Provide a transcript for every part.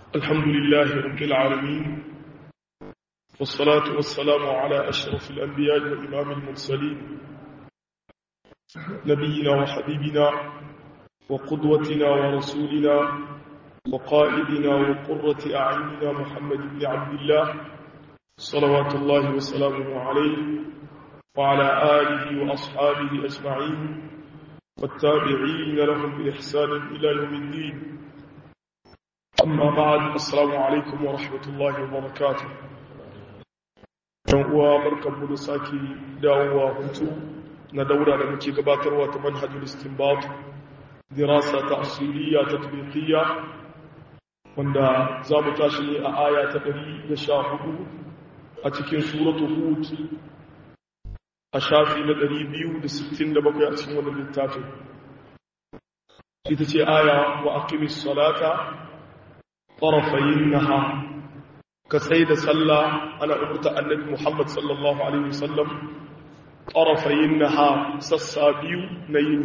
الحمد لله رب العالمين والصلاة والسلام على أشرف الأنبياء وإمام المرسلين نبينا وحبيبنا وقدوتنا ورسولنا وقائدنا وقرة أعيننا محمد بن عبد الله صلوات الله وسلامه عليه وعلى آله وأصحابه أجمعين والتابعين لهم بإحسان إلى يوم الدين أما بعد السلام عليكم ورحمة الله وبركاته uwa barkanmu da sake dawowa hutu na daura da muke gabatarwa ta manhajul istinbat dirasa ta asiliya ta tabiqiyya wanda za mu tashi ne a aya ta 114 a cikin suratu hud a shafi na 267 a cikin wannan littafin ita ce aya wa aqimis salata tarafayin nahar ka tsaye da sallah ana umurta annabi Muhammad sallallahu alaihi wasallam tarafayin naha sassa biyu na yin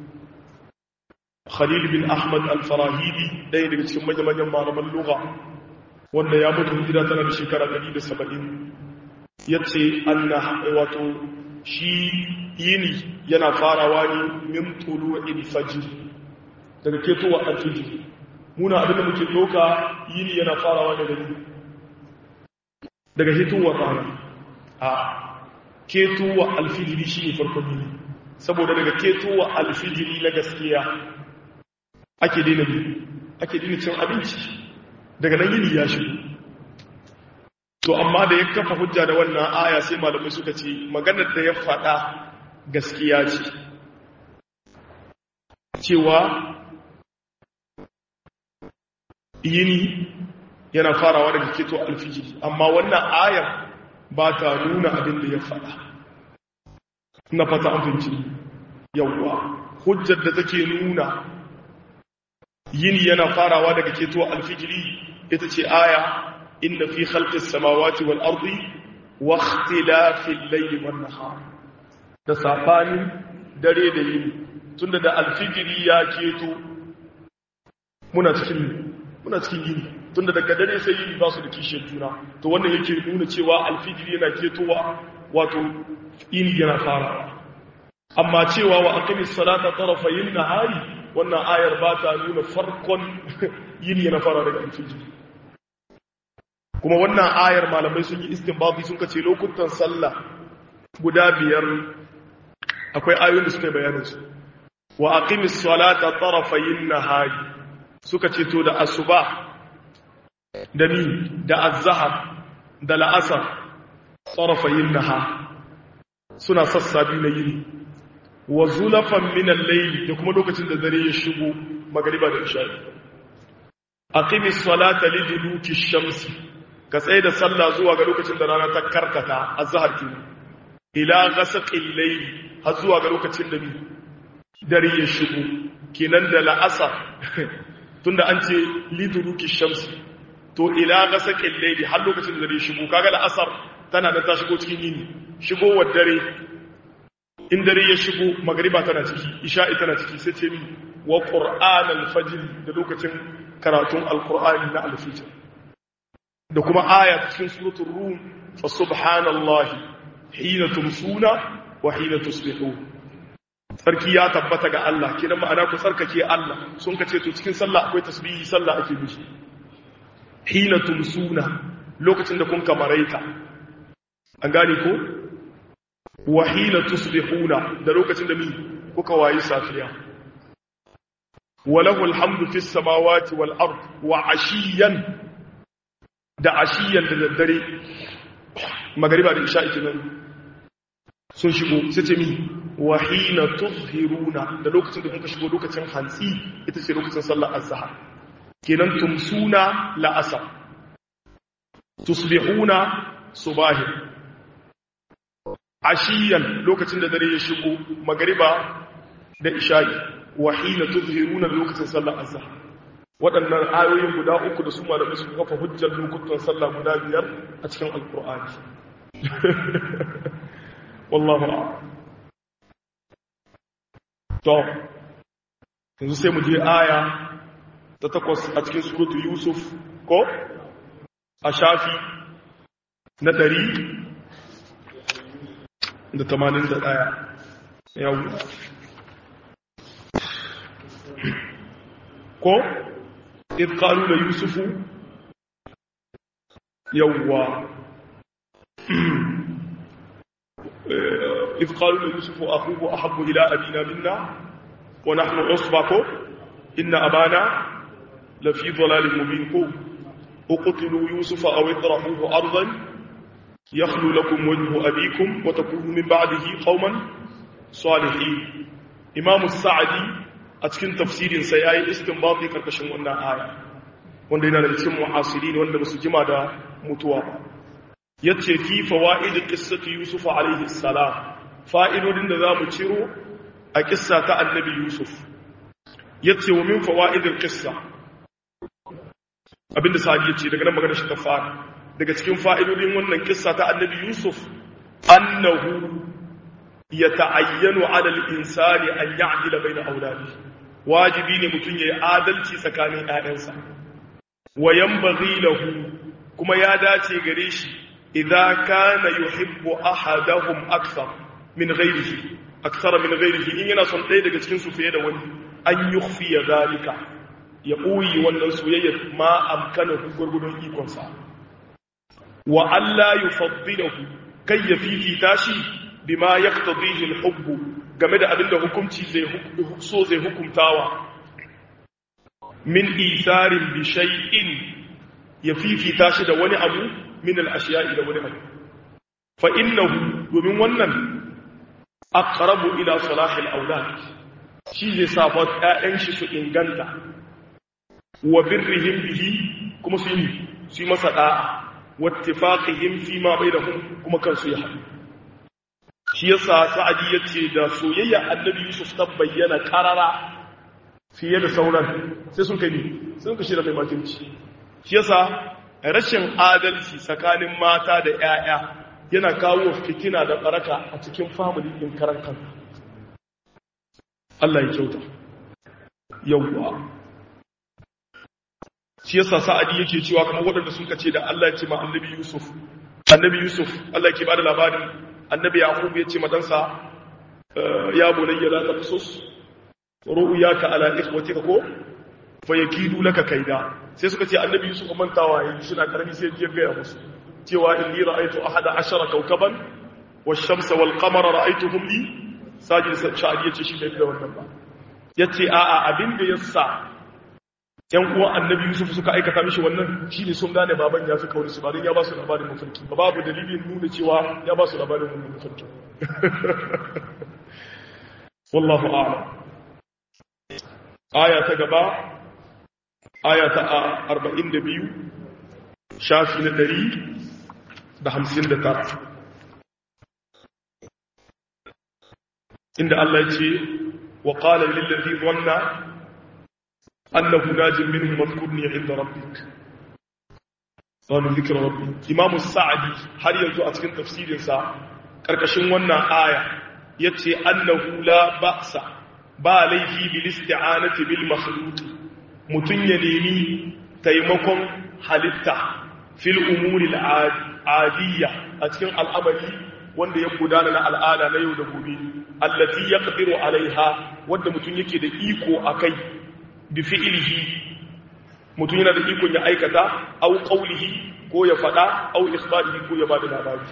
Khalil bin Ahmad al-Farahidi ɗaya daga cikin manyan malaman lugha wanda ya mutu hijira tana da shekara 170 yace anna wato shi yini yana farawa ne min tulu'il fajr daga ketowa al-fajr muna abin da muke doka yini yana farawa daga yini daga hitowar rana a ketowa alfijiri shi ne farkon yini saboda daga ketowa alfijiri na gaskiya ake daina bi ake daina cin abinci daga nan yini ya shigo to amma da ya kafa hujja da wannan aya sai malamai suka ce maganar da ya faɗa gaskiya ce cewa yini yana farawa daga keto alfijiri amma wannan ayar ba ta nuna abin da ya faɗa na fata abinci yawwa hujjar da take nuna yini yana farawa daga keto alfijiri ita ce aya inda fi khalqis samawati wal ardi wa ikhtilafil layli wan nahar da safanin dare da yini tunda da alfijiri ya keto muna cikin muna cikin yini tunda daga dare sai yini ba su da kishiyar juna to wannan yake nuna cewa alfijiri yana ketowa wato yini yana farawa amma cewa wa aqimis salata tarafayin nahari wannan ayar ba ta nuna farkon yini yana fara daga alfijiri kuma wannan ayar malamai sun yi istinbati sun kace lokutan sallah guda biyar akwai ayoyin da suka bayanin su wa aqimis salata tarafayin nahari suka ce to da asuba da mi da azhar da la'asar tsarafayin naha suna sassa biyu na yini wa zulafan min al-layl da kuma lokacin da dare ya shigo magriba da isha'i aqimis salata liduluki shamsi ka tsaye da sallah zuwa ga lokacin da rana ta karkata azhar kenan ila ghasaqil layl har zuwa ga lokacin da dare ya shigo kenan da la'asar tunda an ce liduluki shamsi to ila gasakin laili har lokacin da dare shigo kaga la'asar tana da ta shigo cikin yini shigowar dare in dare ya shigo magriba tana ciki isha'i tana ciki sai ce mi wa qur'an al-fajr da lokacin karatun al-qur'ani na al-fajr da kuma aya cikin suratul rum fa subhanallahi hina tumsuna wa hina tusbihun sarki ya tabbata ga Allah kidan ma'ana ku tsarkake Allah sun kace to cikin sallah akwai tasbihi sallah ake mishi hina tumsuna lokacin da kun kamaraita an gane ko wa hina tusbihuna da lokacin da mi kuka wayi safiya walahu alhamdu fis samawati wal ard wa ashiyan da ashiyan da daddare magariba da isha'i kenan sun shigo sai ce mi wa hina tuzhiruna da lokacin da kuka shigo lokacin hantsi ita ce lokacin sallar azhar kenan tumsuna la'asar tusbihuna subahi ashiyan lokacin da dare ya shigo magariba da isha'i wa hina tuzhiruna lokacin sallar azhar waɗannan ayoyin guda uku da su malamai su kafa hujjar lokutan sallah guda biyar a cikin alkur'ani wallahu a'lam to yanzu sai mu je aya ta takwas a cikin surutu yusuf ko a shafi na ɗari da tamanin da ɗaya yau ko ƙalu da yusufu yawwa إذ قالوا ليوسف أخوه أحب إلى أبينا منا ونحن عصبة إن أبانا لفي ضلال مبين اقتلوا يوسف أو اطرحوه أرضا يخلو لكم وجه أبيكم وتكونوا من بعده قوما صالحين إمام السعدي أتكن تفسير سيأي استنباطي كركشن وانا آية wanda yana da cikin muhasirin wanda ba su jima da mutuwa ba yace fi fawaid qissati yusuf alaihi salam fa'idodin da zamu ciro a kissa ta annabi yusuf yace wa min fawaid alqissa abinda sa'adi yace daga nan magana shi ta fara daga cikin fa'idodin wannan kissa ta annabi yusuf annahu yata'ayyanu 'ala al-insani an ya'dila bayna awladihi wajibi ne mutum yayi adalci tsakanin ƴaƴansa wa yanbaghi lahu kuma ya dace gare shi idza kana yuhibbu ahadahum akthar min ghayrihi akthara min ghayrihi in yana son ɗaya daga cikin su fiye da wani an yukhfiya zalika ya ɓoyi wannan soyayya ma amkana gurgudun ikon sa wa alla yufaddilahu kai ya fifita shi bima yaqtadihi al-hubb game da abinda hukunci zai so zai hukuntawa min isarin bi shay'in ya fifita shi da wani abu min al-ashiya'i da wani abu fa innahu domin wannan aqrabu ila salahi al-awlad shi zai sa ba ƴaƴan shi su inganta wa birrihim bihi kuma su yi su yi masa da'a wattifaqihim fi ma bainahum kuma kansu ya haɗu shi yasa sa'adi yace da soyayya annabi yusuf ta bayyana karara fiye da sauran sai sun kai ni sun kashi da mai makinci shi yasa rashin adalci tsakanin mata da 'ya'ya yana kawo fitina da baraka a cikin family din karan kanka Allah ya kyauta yawwa shi yasa sa'adi yake cewa kamar waɗanda sun kace da Allah ya ce ma annabi Yusuf annabi Yusuf Allah yake bada labarin annabi Yaqub ya ce ma dansa ya bunayya la taqsus ru'yaka ala ikhwatika ko fa yakidu laka kaida sai suka ce annabi Yusuf mantawa yayi shi na karami sai ya ga musu cewa inni ra'aytu ahada ashara kawkaban wash-shamsa wal-qamara ra'aytuhum li sajid sha'adi yace shi bai da wannan ba yace a'a abinda yasa yan uwan annabi Yusuf suka aikata mishi wannan shine sun gane baban ya fi kauri su barin ya ba su labarin mafarki ba babu dalilin nuna cewa ya ba su labarin wannan mafarki wallahu a'lam aya ta gaba aya ta 42 shafi na 159 inda Allah ya ce wa qala lil ladhi dhanna annahu najin minhum madhkurni 'inda rabbik wani zikir rabbi imamu sa'adi har yanzu a cikin tafsirinsa ƙarƙashin wannan aya ya ce annahu la ba'sa ba laifi bil isti'anati bil makhluq mutun ya nemi taimakon halitta fil umuri al adiyya a cikin al'amari wanda ya gudana na al'ada na yau da gobe allati yaqdiru alaiha wanda mutun yake da iko akai bi fi'lihi mutun yana da iko ya aikata au qawlihi ko ya fada au ikhbarihi ko ya bada labari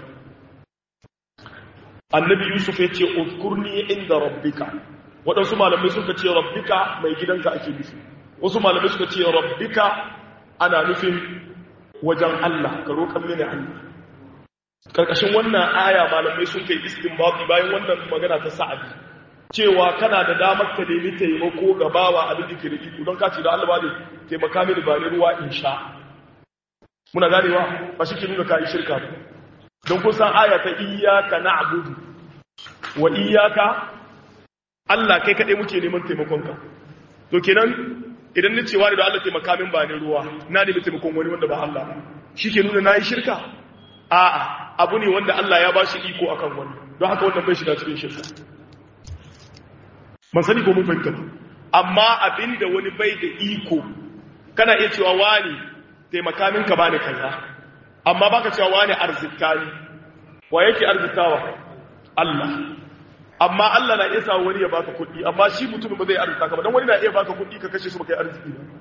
annabi yusuf ya ce uzkurni inda rabbika waɗansu malamai suka ce rabbika mai gidanka ake nufi wasu malamai suka ce rabbika ana nufin wajen Allah ka roƙan mini Allah karkashin wannan aya malamai sun kai istinbati bayan wannan magana ta sa'adi cewa kana da damar ka nemi taimako ga bawa abin da ke da iko don ka ce da Allah ba ne taimaka mini ba ni ruwa in sha muna ganewa ba shi ke nuna ka yi shirka don kun san aya ta iyaka na'budu wa iyaka Allah kai kaɗai muke neman taimakonka to kenan idan ni cewa da Allah taimaka min ba ni ruwa na nemi taimakon wani wanda ba Allah shi ke nuna na yi shirka a'a abu ne wanda Allah ya ba shi iko akan wani don haka wannan bai shiga cikin shirka ban sani ko mun fahimta amma abinda wani bai da iko kana iya cewa wani taimaka min ka bani kaza amma baka cewa wani arzikta ni wa yake arzikawa Allah amma Allah na iya sa wani ya baka kuɗi amma shi mutum ba zai arzika ka ba dan wani na iya baka kuɗi ka kashe su baka yi arziki ba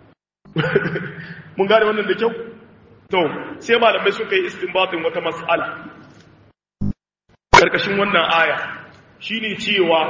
mun gane wannan da kyau to sai malamai suka yi istinbatin wata mas'ala karkashin wannan aya shine cewa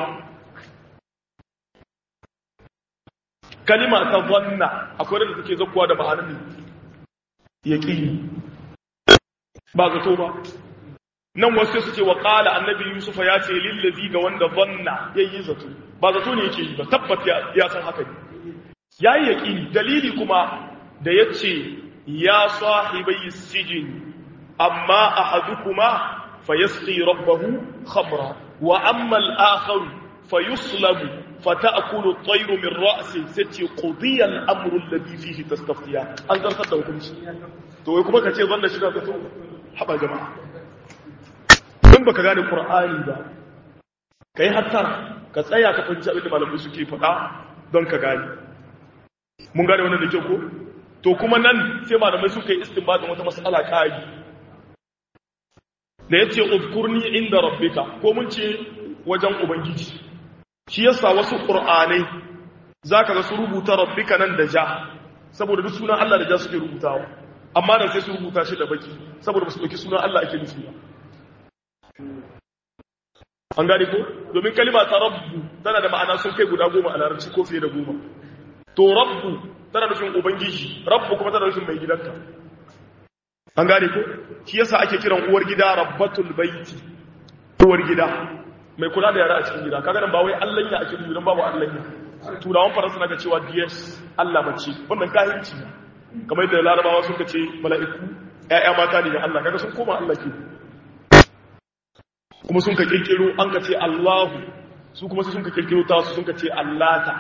kalima ta zanna akwai da take zakkuwa da ma'anar yaqini ba zato ba nan wasu su ce wa qala annabi yusuf ya ce lillazi ga wanda zanna yayi zato ba zato ne yake yi ba tabbat ya san haka ne yayi yaqini dalili kuma da yace ya sahibai sijin amma ahadukuma fayasqi rabbahu khamra wa amma al-akhar fayuslabu fata'kulu at-tayru min ra'si sati qudiya al-amru alladhi fihi tastaftiya an zartar da hukunci to wai kuma kace zan da shiga ka to haba jama'a in baka gane qur'ani ba kai hatta ka tsaya ka fahimci abin da malamai suke faɗa don ka gane mun gane wannan da kyau ko to kuma nan sai malamai suka yi istinbatin wata mas'ala kai da yace uzkurni inda rabbika ko mun ce wajen ubangiji shi yasa wasu qur'anai zaka ga su rubuta rabbika nan da ja saboda duk sunan Allah da ja suke rubutawa amma nan sai su rubuta shi da baki saboda ba su dauki sunan Allah ake nufi ba an gane ko domin kalima ta rabbu tana da ma'ana sun kai guda goma a larabci ko fiye da goma to rabbu tana nufin ubangiji rabbu kuma tana nufin mai gidanka an gane ko shi yasa ake kiran uwar gida rabbatul baiti uwar gida mai kula da yara a cikin gida kaga nan ba wai Allah ya ake nufi dan babu Allah ya turawan faransa naga cewa DS Allah mace wannan kahirci ne kamar yadda larabawa suka ce mala'iku ƴaƴa mata ne ga Allah kaga sun koma Allah ke kuma sun ka kirkiro an ka ce Allahu su kuma sun ka kirkiro ta su sun ka ce Allata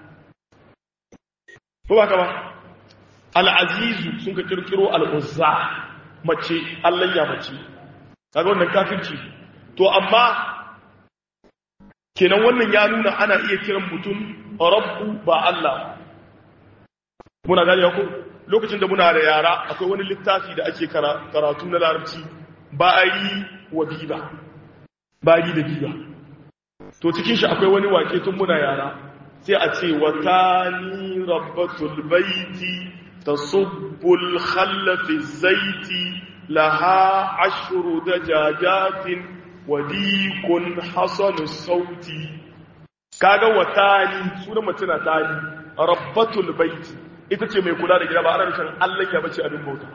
ko ba ka ba al'azizu sun ka kirkiro al'uzza mace Allah ya mace kaga wannan kafirci to amma kenan wannan ya nuna ana iya kiran mutum rabbu ba Allah muna gani ko lokacin da muna da yara akwai wani littafi da ake karatu na larabci ba'ari wa biba bari da biba to cikin shi akwai wani wake tun muna yara sai a ce watani rabbatul baiti tasubbul khallafi zaiti laha ashru dajajatin wadikun hasanus sauti kaga watani sunan mutuna tani rabbatul baiti ita ce mai kula da gida ba ana nufin Allah ya bace abin bauta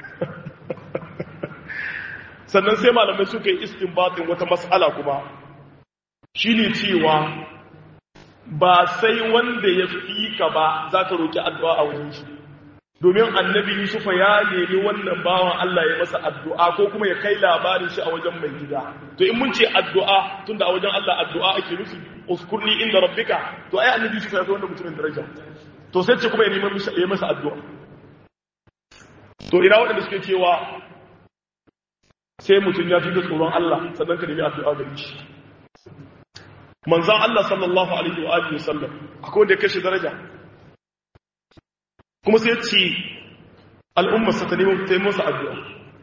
sannan sai malamai suka yi istinbatin wata mas'ala kuma shine cewa ba sai wanda ya fi ka ba za ka roƙi addu'a a wajen shi domin annabi yusufa ya nemi wannan bawan Allah ya masa addu'a ko kuma ya kai labarin shi a wajen mai gida to in mun ce addu'a tunda a wajen Allah addu'a ake nufi uskurni inda rabbika to ai annabi yusufa ya fi wanda mutumin daraja to sai ce kuma ya nemi ya masa addu'a to ina waɗanda suke cewa sai mutum ya fi da tsoron Allah sannan ka nemi addu'a gare shi manzan Allah sallallahu alaihi wa alihi wasallam akwai wanda ya kashe daraja kuma sai ce al'ummar sa ta nemi ta yi masa addu'a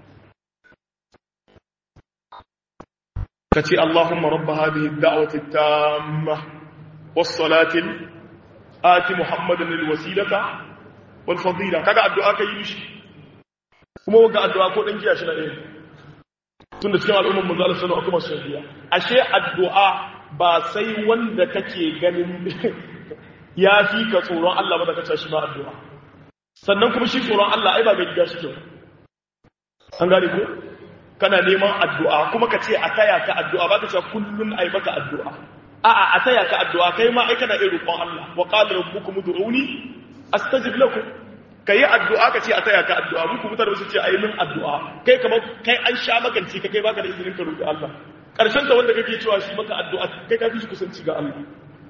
ka ce Allahumma rabba hadhihi ad-da'wati at-tamma was-salati ati Muhammadan al-wasilata wal fadila kaga addu'a kai mishi kuma waga addu'a ko dan giya shi na ɗaya tun da cikin al'ummar manzo Allah sallallahu alaihi wasallam biya ashe addu'a ba sai wanda kake ganin ya fi ka tsoron Allah ba da kace shi ma addu'a sannan kuma shi tsoron Allah ai ba ga gida shi kyau an gane ko kana neman addu'a kuma ka ce a taya ka addu'a ba ka ce kullun ai maka addu'a a'a a taya ka addu'a kai ma ai kana irin roƙon Allah wa qala rabbukum ud'uni astajib lakum ka yi addu'a ka ce a taya ka addu'a muku mutane su ce a yi min addu'a kai kamar kai an sha maganci ka kai baka da izinin ka roƙi Allah ƙarshen ta wanda kake cewa shi maka addu'a kai ka fi shi kusanci ga Allah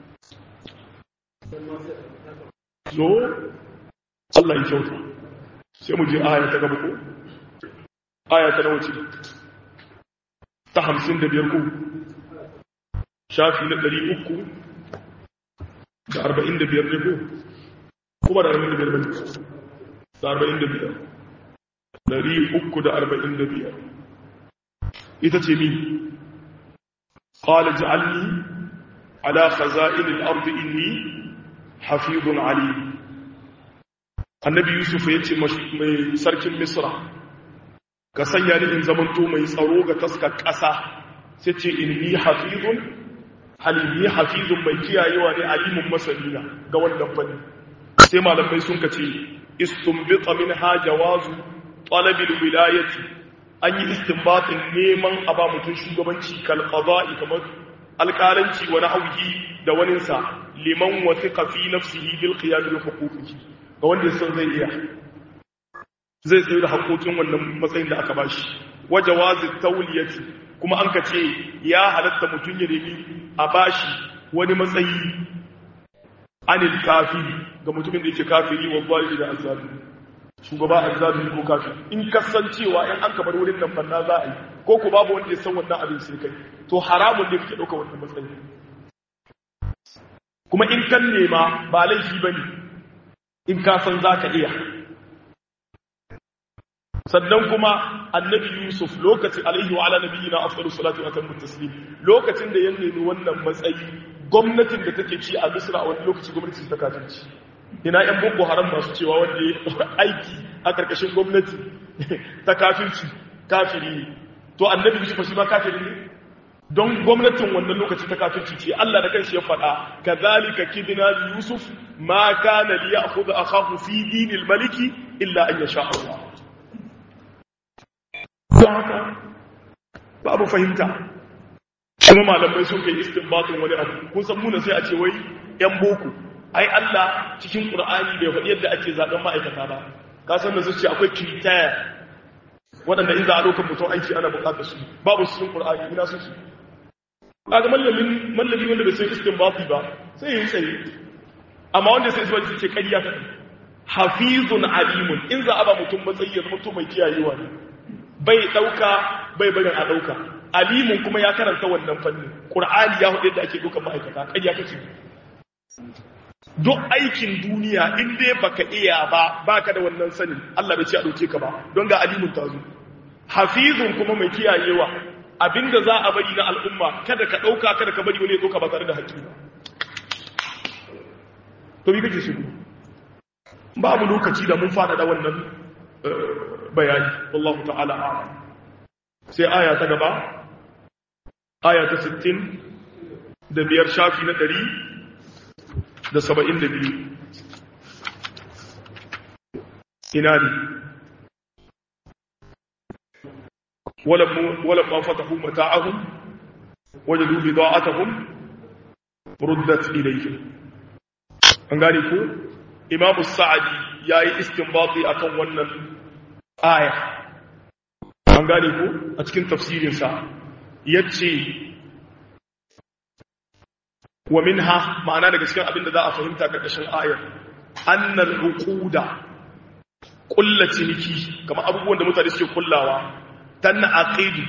so Allah ya kyauta sai mu je aya ta gaba ko aya ta nawa ce ta hamsin da biyar ko shafi na ɗari uku da arba'in da biyar ne ko kuma da 45 bane da 45 345 ita ce min qala ja'alni ala khaza'in al-ard inni hafizun alim annabi yusuf yace mai sarkin misra ka sanya ni in zamanto mai tsaro ga taskar ƙasa sai ce inni hafizun halimi hafizun mai kiyayewa ne alimun masalina ga wannan fanni sai malamai sun kace istunbita minha jawazu talabil wilayati an yi istinbatin neman a ba mutum shugabanci kal qada'i kamar alƙalanci wa nahwihi da waninsa liman wathiqa fi nafsihi bil qiyam bi huquqihi ga wanda ya san zai iya zai tsaye da haƙoƙin wannan matsayin da aka bashi waje wazi tauliyati kuma an ka ce ya halatta mutum ya nemi a bashi wani matsayi anil kafiri ga mutumin da yake kafiri wa zalimi da azabi shugaba azabi ko kafiri in kasancewa in an kamar wurin nan banna za a yi ko ku babu wanda ya san wannan abin sai kai to haramun ne kake ɗauka wannan matsayi kuma in kan nema ba laifi bane in ka san za ka iya sannan kuma annabi yusuf lokacin alaihi wa ala nabiyina afdalus salatu wa tammu taslim lokacin da ya nemi wannan matsayi gwamnatin da take ci a misra a wani lokaci gwamnati ta kafirci ina yan boko haram masu cewa wanda ya aiki a karkashin gwamnati ta kafirci kafiri ne to annabi yusuf shi ma kafiri ne don gwamnatin wannan lokaci ta kafirci ce Allah da kanshi ya faɗa kadhalika kidna li yusuf ma kana li ya'khudha akahu fi dinil maliki illa an yasha Allah don haka babu fahimta kuma malamai sun kai istinbatun wani abu kun san muna sai a ce wai yan boko ai Allah cikin Qur'ani bai faɗi yadda ake zaben ma'aikata ba ka san da zuciya akwai kitaya waɗanda in za a ɗaukar mutum aiki ana buƙatar su babu su cikin Qur'ani ina su su kaga mallamin mallami wanda bai san istinbati ba sai yi tsaye amma wanda sai zuwa ce ƙarya ta hafizun alimun in za a ba mutum matsayi ya zama to mai kiyayewa ne bai ɗauka bai barin a ɗauka alimun kuma ya karanta wannan fanni ƙur'ani ya hudu da ake ɗaukar ma'aikata ƙarya kake duk aikin duniya in dai baka iya ba baka da wannan sani Allah bai ce a ɗauke ka ba don ga alimun ta zo hafizun kuma mai kiyayewa abinda za a bari na al'umma kada ka ɗauka kada ka bari wani ya ɗauka ba tare da haƙƙi ba to bi kake shigo babu lokaci da mun fada da wannan bayani wallahu ta'ala a'lam sai aya ta gaba aya ta 60 da biyar shafi na 100 da 72 ina ne ولما فتحوا متاعهم وجدوا بضاعتهم ردت إليهم an gane ko imamu sa'adi ya yi istinbati a kan wannan aya an gane ko a cikin tafsirinsa ya ce wa minha ma'ana daga cikin abin da za a fahimta ƙarƙashin ayar annal hukuda ƙulla ciniki kamar abubuwan da mutane suke kullawa tanna aqidu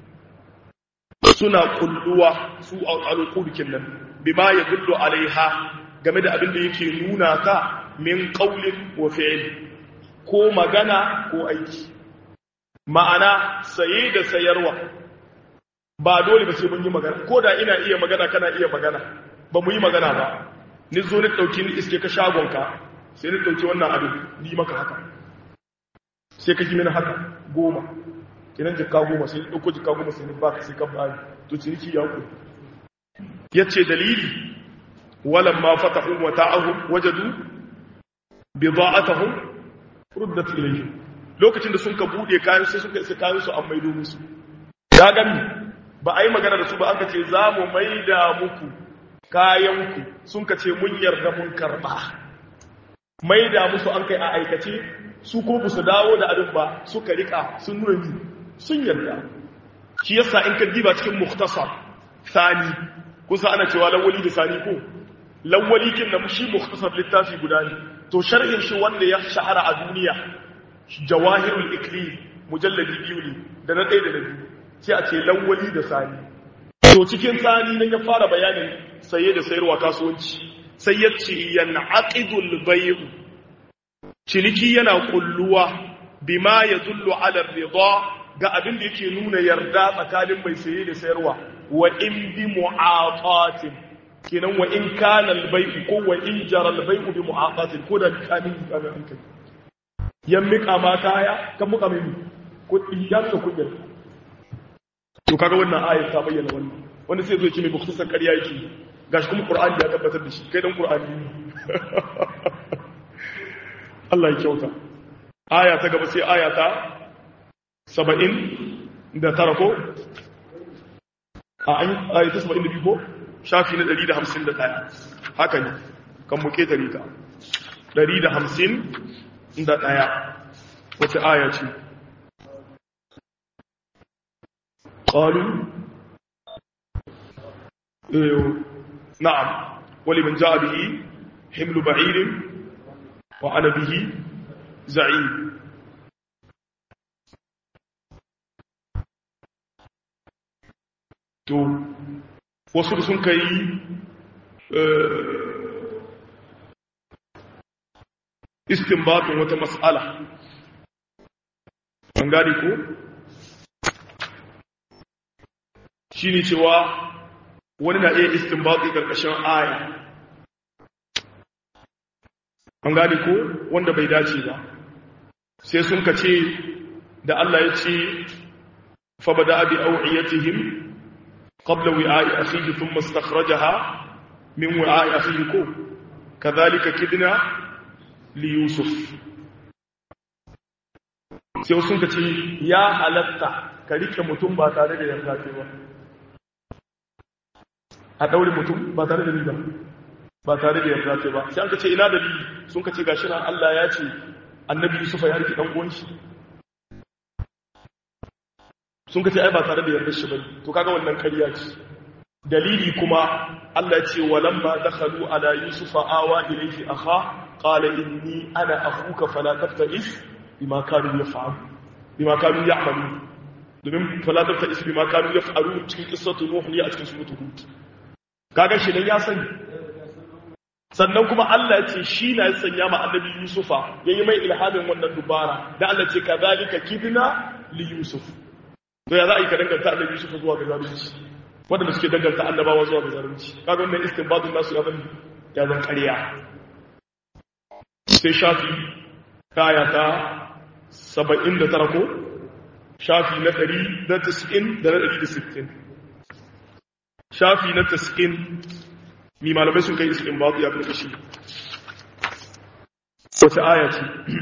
suna kulluwa su alqudukin nan bima yadullu alaiha game da abin da yake nuna ta min qaulin wa fi'l ko magana ko aiki ma'ana saye da sayarwa ba dole ba sai mun yi magana ko da ina iya magana kana iya magana ba mu yi magana ba ni zo ni dauki ni iske ka shagonka sai ni dauki wannan abin ni maka haka sai ka ji mini haka goma kinan jikka goma sai ɗauko jikka goma sai ba ka sai ka bayi to ciniki ya ku ya ce dalili walan ma fatahu wa ta'ahu wajadu bida'atahum ruddat ilayhi lokacin da sun ka bude kayan sai suka isa kayan su an maido musu ya gani ba a yi magana da su ba aka ce za mu maida muku kayanku sun ka ce mun yarda mun karba maida musu an kai a aikace su ko ba su dawo da abin ba suka rika sun nuna ni sun yarda shi yasa in ka diba cikin mukhtasar sani kusa ana cewa lawali da sani ko lawali kin da shi mukhtasar littafi guda ne to sharhin shi wanda ya shahara a duniya jawahirul iklim mujalladi biyu ne da na ɗaya da na biyu sai a ce lawali da sani to cikin sani nan ya fara bayanin saye da sayarwa kasuwanci sai ya ce yan'aqidul bay'u ciniki yana kulluwa bima yadullu ala ridha ga abin da yake nuna yarda tsakanin mai saye da sayarwa wa in bi mu'aqatin kenan wa in kana al-bay'u ko wa in jara al-bay'u bi mu'aqatin ko da kamin kamin an kai yan mika ma kaya kan muka mai kudi ya ka kudi to kaga wannan ayat ta bayyana wannan wanda sai zo ya ce mai bukhtasar ƙarya yake gashi kuma qur'ani ya tabbatar da shi kai dan qur'ani Allah ya kyauta aya ta gaba sai aya ta saba'in da tara ko a ayi ta saba'in da biyu ko shafi na ɗari da hamsin da ɗaya haka ne kan muke tare ta ɗari da hamsin da ɗaya wata aya ce ƙalu na'am wali man ja'a bihi himlu ba'irin wa ana bihi za'im to wasu da sun kai istinbatun wata mas'ala an gane ko shi ne cewa wani na iya istinbatu karkashin aya an gane ko wanda bai dace ba sai sun ka ce da Allah ya ce fa bada bi awiyatihim qabla wi'a'i akhihi thumma istakhrajaha min wi'a'i akhihi ko kadhalika kidna li yusuf sai sun ka ce ya halatta ka rike mutum ba tare da yarda ce ba a daure mutum ba tare da riba ba tare da yarda ce ba sai an ka ce ina dalili sun ka ce gashi nan Allah ya ce annabi Yusuf ya rike dan uwan shi sun ka ce ai ba tare da yarda shi ba to kaga wannan ƙarya ce dalili kuma Allah ya ce walamma dakhalu ala Yusuf awa ilayhi akha qala inni ana akhuka fala tabta'is bima kanu yaf'alu bima kanu ya'malu domin fala tabta'is bima kanu yaf'alu cikin qissatu nuh ne a cikin suratul hud kaga shi dan ya sani sannan kuma Allah ya ce shi na sanya ma annabi Yusufa yayi mai ilhamin wannan dubara da Allah ce kadhalika kidna li Yusuf to ya za a yi ka danganta annabi Yusuf zuwa ga zalunci wanda suke danganta annabawa zuwa ga zalunci kaga wannan istinbatun nasu ya zan ya zan ƙarya sai shafi kaya ta 79 ko shafi na 190 da na 160 shafi na 90 mi malamai sun kai istinbatu ya karkashi wata aya ce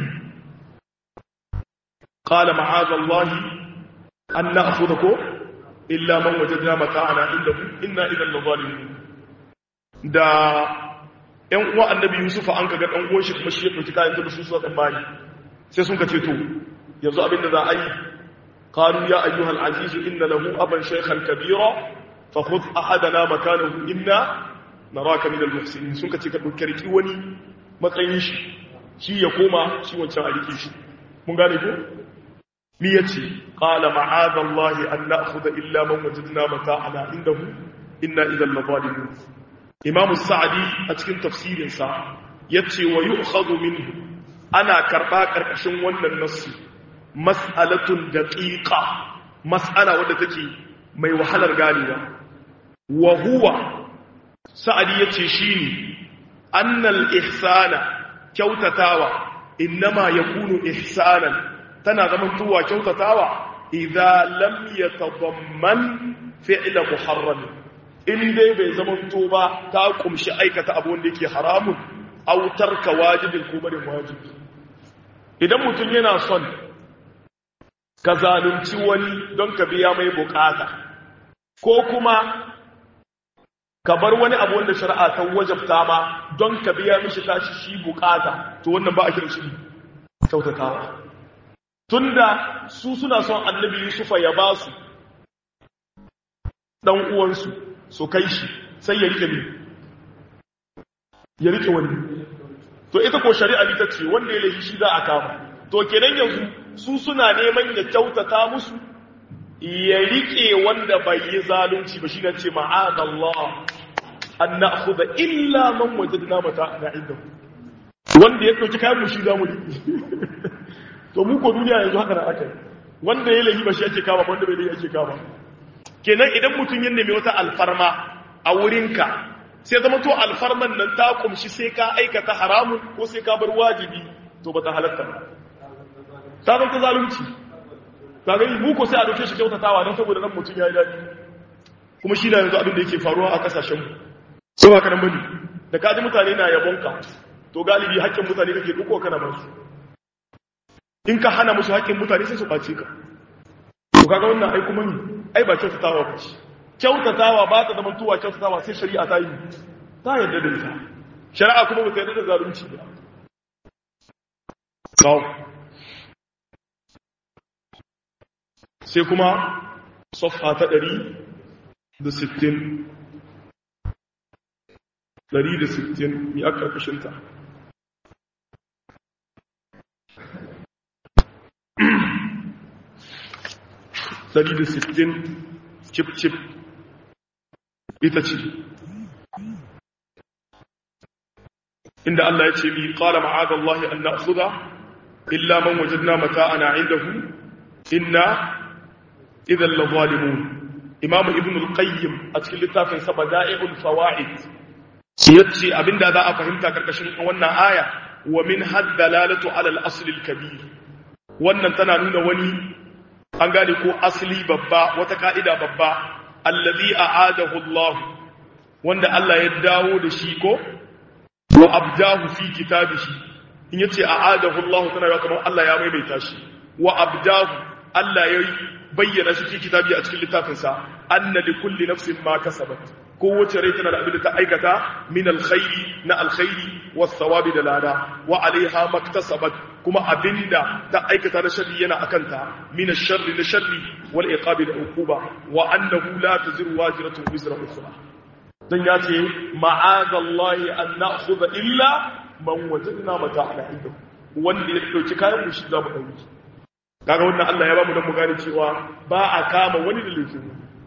qala ma'azallahi an na'khudha ko illa man wajadna mata'ana indahu inna idan lazalimun da ƴan uwa annabi yusufa an kaga dan uwan shi kuma shi ya dauki kayan da su suka tsammani sai sun kace to yanzu abin da za a yi qalu ya ayyuhal aziz inna lahu aban shaykhan kabira fa khudh ahadana makanahu inna naraka minal muhsinin sun kace ka dauki riki wani matsayin shi shi ya koma shi wancan a rike shi mun gane ko mi yace qala ma'adha allahi an na'khudha illa man wajadna mata'ana indahu inna idhan ladalimun imam sa'di a cikin tafsirin sa yace wa yu'khadhu minhu ana karba karkashin wannan nassi mas'alatun daqiqa mas'ala wadda take mai wahalar ganewa wa huwa sa'adi yace shine annal ihsana kyautatawa innama yakunu ihsanan tana zaman tuwa kyautatawa idza lam yatadamman fi'la muharram in dai bai zaman to ba ta kumshi aikata abu wanda yake haramun aw tarka wajibin ko barin wajibi idan mutum yana son ka zalunci wani don ka biya mai bukata ko kuma ka bar wani abu wanda shari'a ta wajabta ma don ka biya mishi tashi shi bukata to wannan ba a kiran shi kyautatawa tunda su suna son annabi yusufa ya ba su dan uwansu su kai shi sai ya rike ne ya rike wani to ita ko shari'a ne ta ce wanda ya laifi shi za a kama to kenan yanzu su suna neman ya kyautata musu ya rike wanda bai yi zalunci ba shi na ce ma'adallah an na'khudha illa man wajadna mata'ana indahu wanda ya ɗauki kayan mu shi za mu to mu ko duniya yanzu haka na aka yi wanda ya lahi ba shi ake kama wanda bai lahi ake kama kenan idan mutum ya nemi wata alfarma a wurinka sai zama to alfarman nan ta kumshi sai ka aikata haramun ko sai ka bar wajibi to ba ta halatta ba ta zan ta zalunci ta gani mu ko sai a dauke shi kyautatawa don saboda nan mutum ya yi daɗi kuma shi na yanzu abin da yake faruwa a kasashen mu so ba karan bane da kaji mutane na yabonka to galibi haƙƙin mutane kake duko kana ba su in ka hana musu haƙƙin mutane sai su ɓace ka to kaga wannan ai kuma ni ai ba kyautatawa ba ce kyautatawa ba ta zama tuwa kyautatawa sai shari'a ta yi ta yarda da ita shari'a kuma ba ta yarda da zalunci ba kawo sai kuma sofha ta ɗari da sittin ɗari da sittin ni a ƙarƙashinta ɗari da sittin cip-cip ita ce inda Allah ya ce mi qala ma'adallahi an na'khudha illa man wajadna mata'ana 'indahu inna idhan la zalimun imam ibn al-qayyim a cikin littafin sa bada'i'ul fawaid yace abinda za a fahimta karkashin wannan aya wa min haddalalatu 'ala al-asl al-kabir wannan tana nuna wani an gane ko asli babba wata ka'ida babba allazi a'adahu Allah wanda Allah ya dawo da shi ko wa abdahu fi kitabihi in yace a'adahu Allah tana ga kamar Allah ya maimaita shi wa abdahu Allah ya bayyana shi fi kitabi a cikin littafin sa anna li kulli nafsin ma kasabat kowace rai tana da abin da ta aikata min alkhairi na alkhairi was thawabi da lada wa alaiha maktasabat kuma abinda ta aikata na sharri yana akanta min ash-sharri na sharri wal iqabi da uquba wa annahu la taziru wajratun wizra ukhra dan yace ma'adallahi an na'khudha illa man wajadna mata'ana inda wanda ya dauki kayan mu shi za mu dauki kaga wannan Allah ya ba mu dan mu gane cewa ba a kama wani da laifin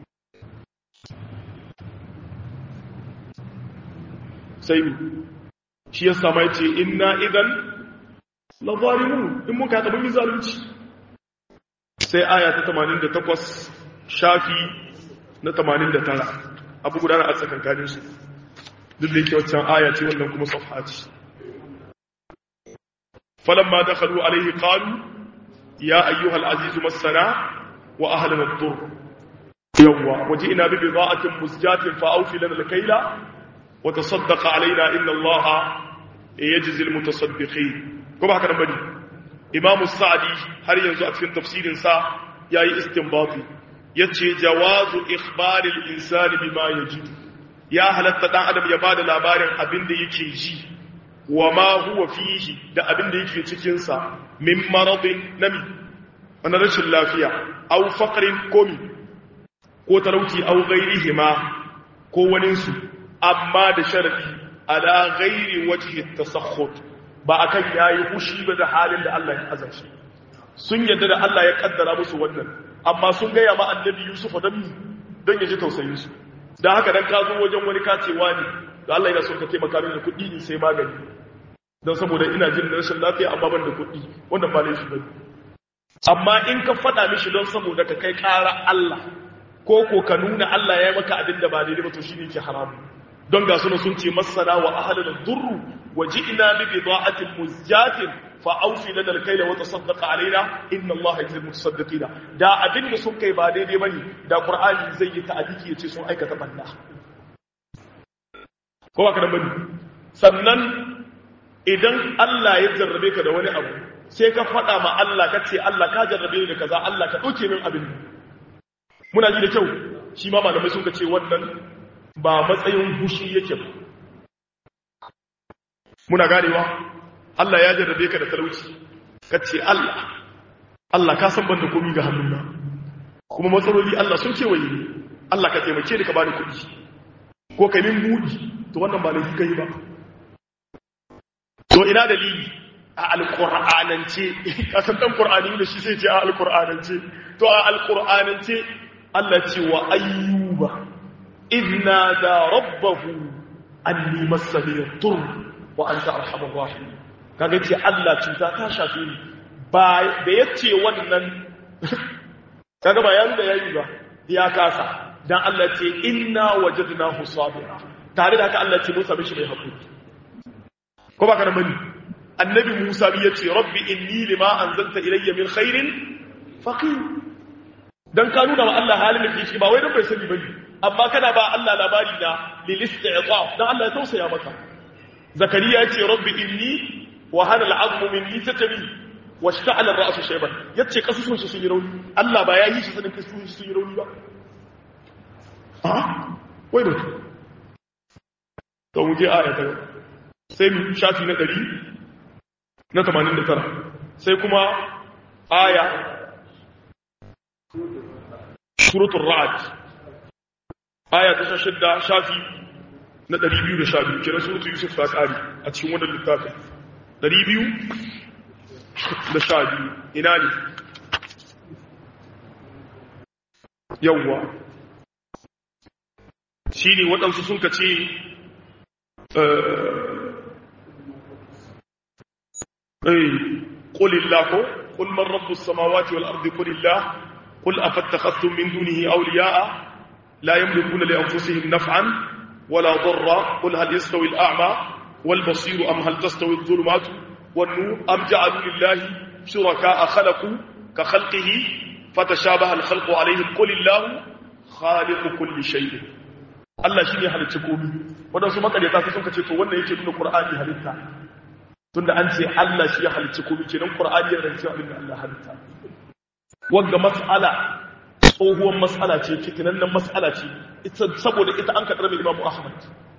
sai mu shi ya sama yace inna idan la zalimun in muka ta mun zalunci sai aya ta 88 shafi na 89 abu gudana a tsakankanin su duk da yake wancan aya ce wannan kuma safha ce falamma dakhalu alayhi qalu ya ayyuhal aziz massana wa ahlana ad-dur yawwa waji'na bi bida'atin musjatin fa awfi lana al-kayla wa tasaddaq alaina inna allaha yajzi al-mutasaddiqin kuma haka nan bane imamu sa'di har yanzu a cikin tafsirin sa yayi istinbati yace jawazu ikhbaril insani bima yajid ya halatta dan adam ya bada labarin abin da yake ji wa ma huwa fihi da abin da yake cikin sa min maradin nami wanda rashin lafiya aw faqrin komi ko talauci aw ghairihima ko wani su amma da sharadi ala ghairi wajhi tasakhut ba akan yayi fushi ba da halin da Allah ya azanci sun yadda da Allah ya kaddara musu wannan amma sun gaya ma annabi Yusuf dan don ya ji tausayin su dan haka dan ka zo wajen wani kacewa ne da Allah yana son ka taimaka min da kuɗi ne sai magani don saboda ina jin rashin lafiya amma ban da kuɗi wannan ba laifi bane amma in ka faɗa mishi don saboda ka kai ƙara Allah ko ko ka nuna Allah ya yi maka abin da ba daidai ba to shine ke haramu don ga suna sun ce masana wa ahlul durru wa ji'na bi bida'atin muzjatin fa awfi lana al-kayla wa tasaddaq alaina inna Allah yajzi mutasaddiqina da abin da sun kai ba daidai bane da Qur'ani zai yi ta'adiki yace sun aikata banda ko ba ka dan bane sannan idan Allah ya jarrabe ka da wani abu sai ka faɗa ma Allah ka ce Allah ka jarrabe ni da kaza Allah ka ɗauke min abin muna ji da kyau shi ma malamai sun ka ce wannan ba matsayin hushi yake ba muna ganewa Allah ya jarrabe ka da talauci ka ce Allah Allah ka san banda komi ga hannuna kuma matsaloli Allah sun kewaye ni Allah ka taimake ni ka bani kuɗi ko ka min buɗi to wannan ba laifi kai ba to ina dalili a alƙur'anance kasan ɗan ƙur'ani da shi sai ce a alƙur'anance to a alƙur'anance Allah ce wa ayyuba idna da rabbahu anni massani tur wa anta arhamur rahim kaga ce Allah cuta ta shafe ni ba da yace wannan kaga ba yayin da yayi ba ya kasa dan Allah ce inna wajadnahu sabira tare da haka Allah ce Musa mishi mai hakuri ko ba kana bane annabi Musa bi yace rabbi inni lima anzalta ilayya min khairin faqir dan ka nuna wa Allah halin da ke ba wai dan bai sani bane amma kana ba Allah labari da lil isti'taf dan Allah ya tausaya maka zakariya yace rabbi inni wa hana al'azmu minni tatami washta'ala ar-ra'su shayban yace kasusun shi sun yi rauni Allah ba ya yi shi sanin kasusun shi sun yi rauni ba a wai ba to mu je aya ta sai mu shafi na 100 na 89 sai kuma aya suratul ra'd aya ta shidda shafi na 212 kira suratul yusuf ta kare a cikin wannan littafin 212 ina ne yawwa shi ne waɗansu sun ka ce قل الله قل من رب السماوات والأرض قل الله قل أفاتخذتم من دونه أولياء لا يملكون لأنفسهم نفعا ولا ضرا قل هل يستوي الأعمى والبصير أم هل تستوي الظلمات والنور أم جعلوا لله شركاء خلقوا كخلقه فتشابه الخلق عليهم قل الله خالق كل شيء Allah shi ne halitta komi waɗansu makaryata su suka ce to wannan yake nuna Qur'ani halitta tunda an ce Allah shi ya halitta komi kenan Qur'ani yana cewa abin da Allah halitta wanda mas'ala tsohuwar mas'ala ce fitinannen mas'ala ce ita saboda ita an kaɗar mai Imam Ahmad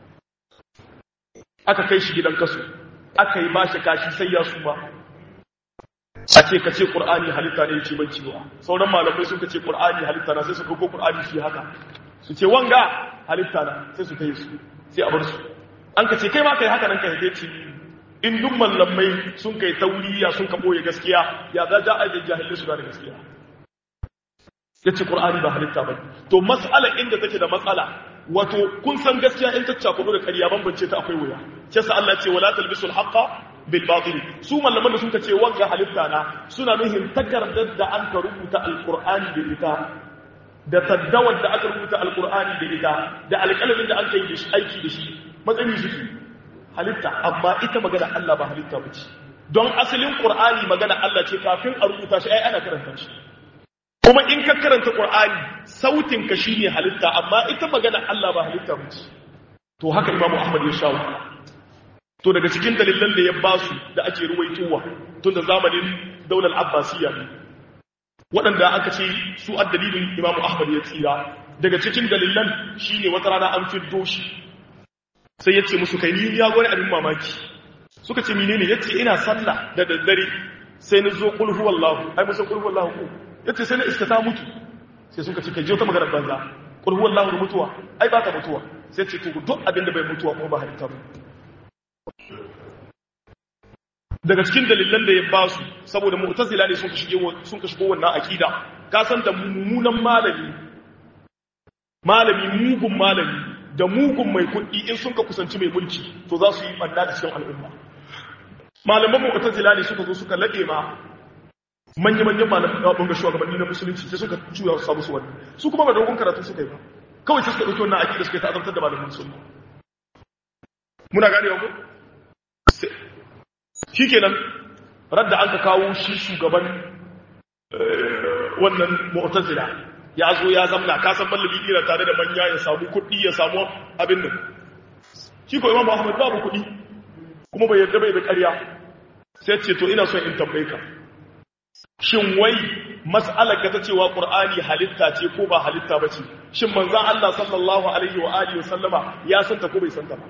aka kai shi gidan kaso aka yi bashi kashi sai ya suma a ce ka ce Qur'ani halitta ne yake banci ba sauran malamai sun ka ce Qur'ani halitta na sai su ko Qur'ani shi haka su ce wanga halitta na sai su kai su sai a bar su an ka ce kai ma kai haka nan ka haife ci in duk mallamai sun kai tauriya sun ka boye gaskiya ya za ja aje jahilai su da gaskiya ya ce qur'ani ba halitta ba to mas'ala inda take da matsala wato kun san gaskiya in ta cakudu da ƙarya bambance ta akwai wuya ce sa Allah ce wala talbisul haqqa bil batil su mallaman da sun ka ce wanga halitta na suna nuhin takardar da an ka rubuta alqur'ani da ita da taddawar da aka rubuta alkur'ani da ita da alƙalamin da an kai da shi aiki da shi matsayi suke halitta amma ita magana Allah ba halitta ba ce don asalin qur'ani magana Allah ce kafin a rubuta shi ai ana karanta shi kuma in ka karanta qur'ani sautin ka shine halitta amma ita magana Allah ba halitta ba ce to haka imamu ahmad ya shawo to daga cikin dalilan da ya basu da ake ruwaitowa tun da zamanin daular abbasiyya ne waɗanda aka ce su a dalilin imamu ahmad ya tsira daga cikin dalilan shi ne wata rana an fiddo shi sai ya ce musu kai ni ya gwani abin mamaki suka ce mine ne ya ce ina sallah da daddare sai na zo ƙulhu wallahu ai musan ƙulhu wallahu ko ya ce sai na iska ta mutu sai suka ce kai je wata maganar banza ƙulhu wallahu da mutuwa ai ba ta mutuwa sai ce to duk abin da bai mutuwa kuma ba halitta ba daga cikin dalilan da ya ba su saboda mu'tazila ne sun ka shigo wannan akida ka san da mummunan malami malami mugun malami da mugun mai kuɗi in sun ka kusanci mai mulki to za su yi ɓanna da cikin al'umma malaman mu'tazila ne suka zo suka laɗe ma manya-manyan malaman ɗaɓin ga shugabanni na musulunci sai suka cuya su samu su wani su kuma ba dogon karatu suka yi ba kawai sai suka ɗauki wannan akida suka yi ta'azantar da malaman musulmi muna gane wa shi kenan radda an ka kawo shi shugaban wannan mu'tazila ya zo ya zamna ka san mallabi ira tare da manya ya samu kuɗi ya samu abin nan shi ko imam Ahmad babu kuɗi kuma bai yarda bai da ƙarya sai ce to ina son in tambaye ka shin wai mas'alar ka ta cewa qur'ani halitta ce ko ba halitta ba ce shin manzon Allah sallallahu alaihi wa alihi wa sallama ya santa ko bai santa ba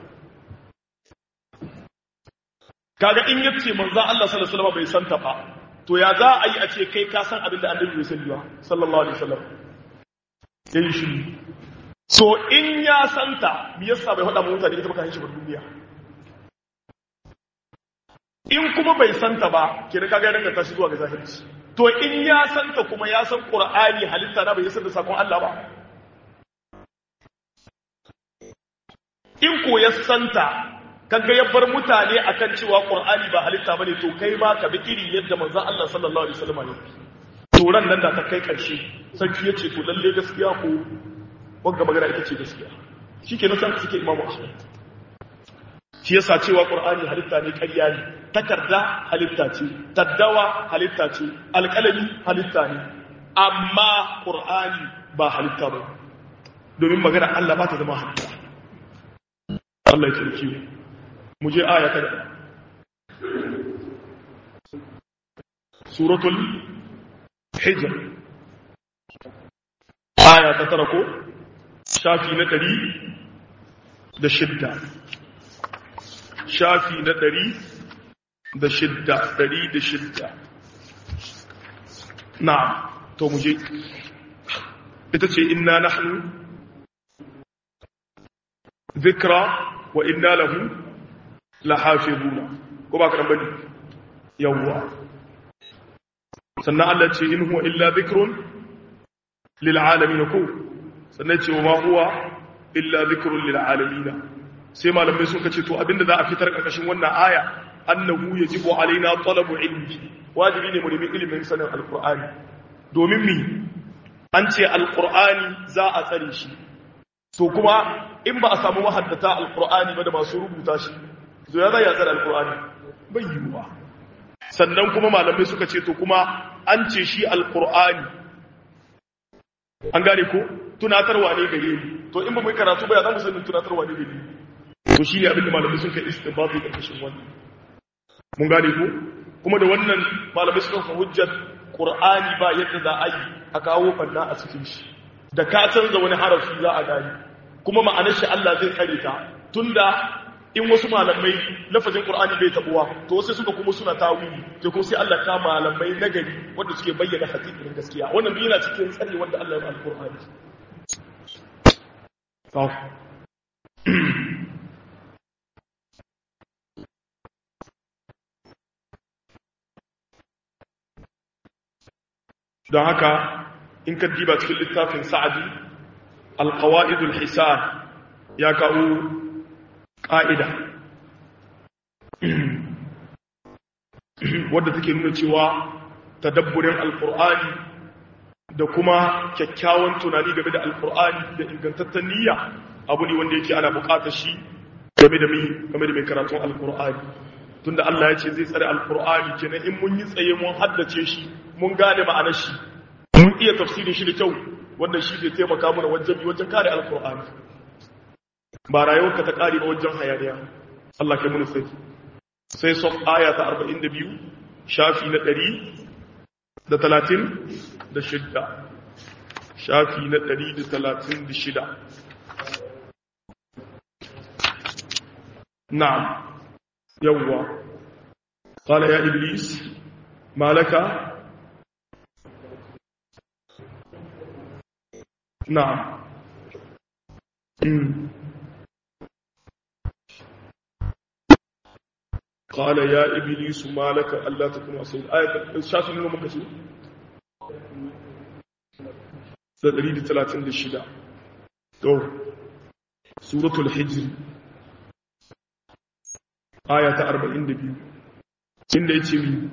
kaga in yace manzon Allah sallallahu alaihi wasallam bai santa ba to ya za a yi a ce kai ka san abin da annabi bai sani ba sallallahu alaihi wasallam yayi shi so in ya santa me yasa bai faɗa mutane ita baka shi ba duniya in kuma bai santa ba kira kaga ya danganta shi zuwa ga zahirci to in ya santa kuma ya san qur'ani halitta na bai san da sakon Allah ba in ko ya santa kaga ya bar mutane akan cewa qur'ani ba halitta bane to kai ma ka bi iri yadda manzon Allah sallallahu alaihi wasallam ya turan nan da ta kai karshe sarki yace to lalle gaskiya ko wanga magana ita ce gaskiya shikenan sai suke imamu ahmad shi yasa cewa qur'ani halitta ne ƙarya ne takarda halitta ce taddawa halitta ce alƙalami halitta ne amma qur'ani ba halitta ba domin magana Allah ba ta zama halitta Allah ya tsarki mu je aya ta suratul hijr aya ta tara ko shafi na ɗari da shidda shafi na ɗari da shidda ɗari da shidda na to muje ita ce inna nahnu zikra wa inna lahu lahafizuna ko ba karan bane yawwa sannan Allah ce in huwa illa zikrun lil alamin ko sannan ce wa ma huwa illa zikrun lil alamin sai malamai suka ce to abinda za a fitar karkashin wannan aya annahu yajibu alaina talabu ilmi wajibi ne mu nemi ilimin sanin alqur'ani domin mi an ce alqur'ani za a tsare shi to kuma in ba a samu mahaddata alqur'ani ba da masu rubuta shi to ya zai ya tsare alqur'ani bai yiwuwa sannan kuma malamai suka ce to kuma an ce shi alqur'ani an gane ko tunatarwa ne gare ni to in ba mu karatu ba ya zamu sanin tunatarwa ne gare ni to shi ne abin da malamai sun kai istinbati karkashin wannan mun gane ko kuma da wannan malamai suka fa hujjar qur'ani ba yadda za a yi a kawo banna a cikin shi da ka canza wani harafi za a gane kuma ma'anar shi Allah zai kare ta tunda in wasu malamai lafazin qur'ani bai tabuwa to sai suka kuma suna tawili to kuma sai Allah ka malamai nagari wanda suke bayyana hakikanin gaskiya wannan duk yana cikin tsari wanda Allah ya ba alqur'ani don haka in ka diba cikin littafin sa'adi alƙawa'idul hisan ya kawo ƙa'ida wadda take nuna cewa tadabburin alƙur'ani da kuma kyakkyawan tunani game da alƙur'ani da ingantattun niyya abu ne wanda yake ana buƙatar shi game da mai karatun alƙur'ani tunda Allah ya ce zai tsare alƙur'ani kenan in mun yi tsaye mun haddace shi mun gane ma'anar shi mun iya tafsirin shi da kyau wanda shi zai taimaka mana wajen bi wajen kare alkur'ani ba rayuwarka ta kare ba wajen hayaniya Allah kai mun sai sai sof aya ta 42 shafi na 100 da 30 da shidda shafi na 136 na'am yawwa qala ya iblis malaka نعم قال يا إبليس ما لك ألا تكون أصيل آية شاف منه من كسو تدريد ثلاثين للشدة تو سورة الحجر آية أربعين دبيو إن إتمي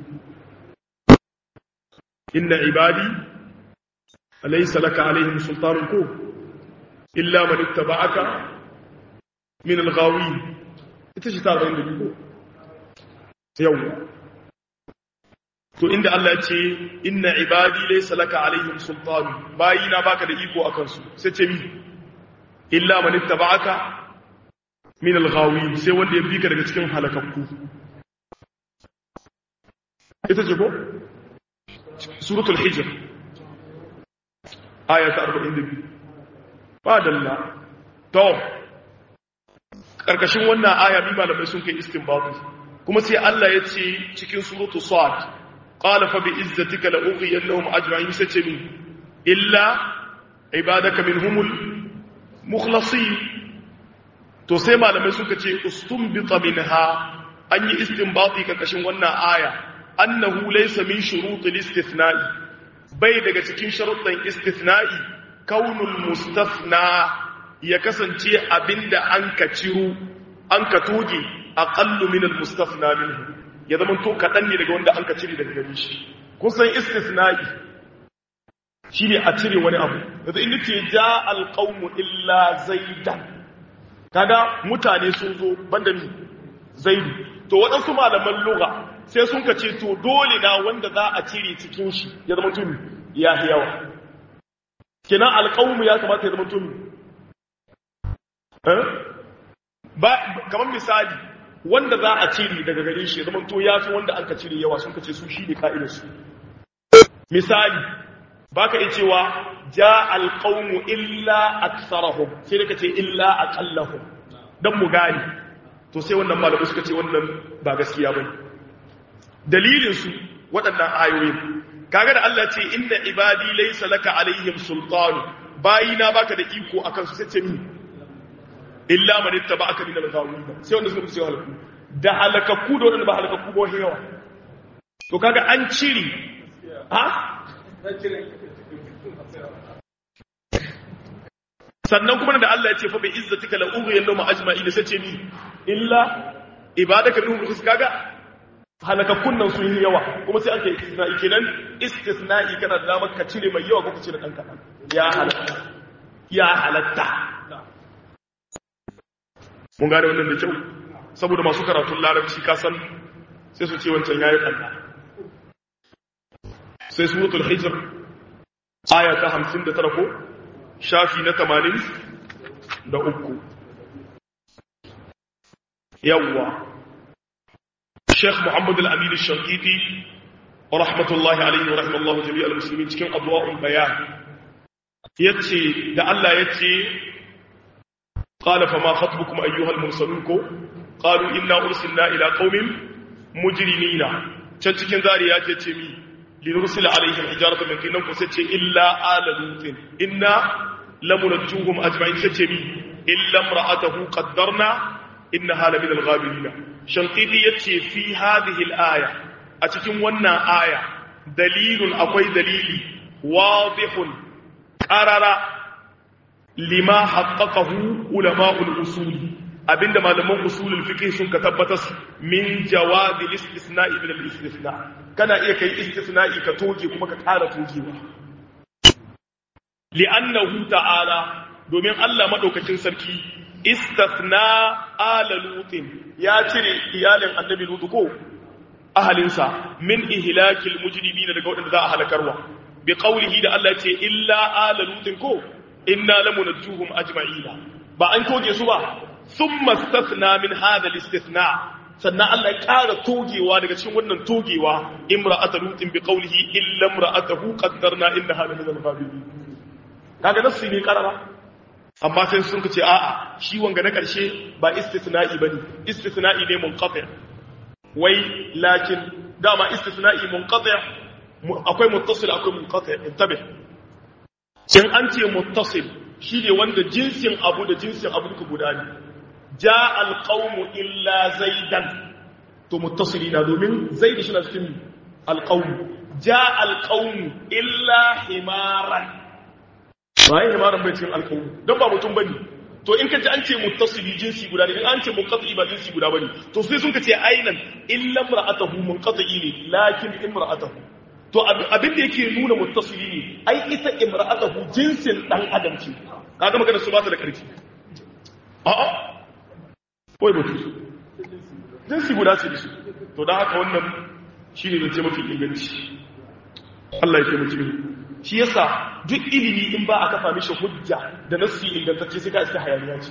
إن عبادي أليس لك عليهم سلطان كو إلا من اتبعك من الغاوين ita ta zai da biyu yawwa to inda Allah ya ce inna ibadi laysa laka alaihim sultan bayina baka da iko akan su sai ce mi illa man ittaba'aka min al-ghawin sai wanda ya bi ka daga cikin halakakku ita ce ko suratul hijr aya ta 42 ba dalla to karkashin wannan aya bi malamai sun kai istinbatu kuma sai Allah ya ce cikin suratu sad qala fa bi izzatika la ughiyannahum ajma'in sace min illa ibadaka minhumul mukhlasin to sai malamai suka ce ustunbita minha an yi istinbati karkashin wannan aya annahu laysa min shurutil istithna'i bai daga cikin sharuɗan istithna'i kaunul mustafna ya kasance abinda an ka ciro an ka toge aqallu min al-mustafna minhu ya zama to kadan ne daga wanda an ka cire daga gare shi kun san istisna'i shine a cire wani abu yanzu in nace ja al-qawmu illa zaidan kaga mutane sun zo banda ni zaidu to waɗansu malaman lugha sai sun ka ce to dole na wanda za a cire cikin shi ya zama tumi ya yawa kenan alƙawmu ya kamata ya zama tumi ba kamar misali wanda za a cire daga gare shi zama to ya fi wanda an ka cire yawa sun ka ce su shi ne ka'idarsu misali ba ka iya cewa ja alƙaunu illa aksarahum sai da ka ce illa aƙallahum don mu gani to sai wannan malamu suka ce wannan ba gaskiya ba dalilinsu waɗannan ayoyin kaga da Allah ce inda ibadi laysa laka alaihim sultanu bayina baka da iko akan su sai ce mi illa man ittaba'aka min al-ghawin sai wanda suka ce halakku da halakakku da wanda ba halakakku ba yawa to kaga an ciri ha sannan kuma da Allah ya ce fa bi izzatika la ughiyallahu ma ajma'in sai ce ni illa ibadaka minhum khus kaga halakakkun nan sun yi yawa kuma sai aka yi istisna'i kenan istisna'i kana da damar ka cire mai yawa ko ka cire dan kadan ya halatta ya halatta mun gane wannan da kyau saboda masu karatun larabci ka san sai su ce wancan yayi kalla sai suratul hijr aya ta 59 ko shafi na 80 da uku yawwa Sheikh Muhammad Al-Amin Al-Shankiti rahmatullahi alaihi wa rahimallahu jami'al muslimin cikin adwa'ul bayan yace da Allah yace qala fama khatbukum ayyuhal mursalun ko qalu inna ursilna ila qaumin mujrimina can cikin zariya ce ce mi linursila alaihim hijarata min kinan ko sai ce illa ala lutin inna lamunajjuhum ajma'in sai ce mi illa imra'atahu qaddarna innaha la min al-ghabirin shankidi yace fi hadhihi al-aya a cikin wannan aya dalilun akwai dalili wadihun qarara lima haqqaqahu ulama'ul usul abinda malaman usulul fiqh sun ka tabbatar min jawadi al-istisna'i min al-istisna kana iya kai istisna'i ka toge kuma ka ƙara togewa li'annahu ta'ala domin Allah madaukakin sarki istasna ala lutin ya cire iyalin annabi lutu ko ahalinsa min ihlakil mujrimina daga wadanda za a halakarwa bi qawlihi da Allah ce illa ala lutin ko inna lamunajjuhum ajma'ina ba an toge su ba thumma istasna min hadha al-istithna sannan Allah ya ƙara togewa daga cikin wannan togewa imra'atu lutin bi qawlihi illa imra'atuhu qaddarna innaha min al-ghabirin kaga nasu ne karara amma sai sun ce a'a shi wanga na ƙarshe ba istisna'i bane istisna'i ne munqati wai lakin dama istisna'i munqati akwai muttasil akwai munqati intabe in an ce muttasil shine wanda jinsin abu da jinsin abu duka guda ne ja alqawmu illa zaidan to muttasili na domin zaid shi na cikin alqawmu ja alqawmu illa himaran bayan himaran bai cikin alƙawu don ba mutum bane to in ka ji an ce muttasili jinsi guda ne in an ce munqati ba jinsi guda bane to sai sun ka ce ainan illa imra'atuhu munqati ne lakin imra'atuhu to abin da yake nuna muttasili ne ai ita imra'atuhu jinsin dan adam ce kaga magana su ba ta da karfi a'a wai mutu jinsi guda ce su to dan haka wannan shine zance mafi inganci Allah ya taimake mu shi yasa duk ilimi in ba a kafa mishi hujja da nassi ingantacce sai ka iska hayaniya ce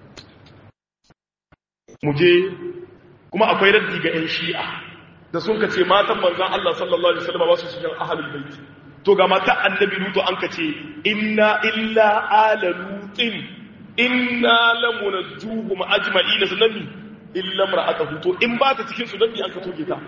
mu je kuma akwai raddi ga 'yan shi'a da sun ka ce matan manzan Allah sallallahu alaihi wasallam ba su cikin ahlul bait to ga mata annabi lutu an ka ce inna illa ala lutin inna lamunajjuhum ajma'ina sanami illa mar'atuhu to in ba ta cikin su dan an ka toge ta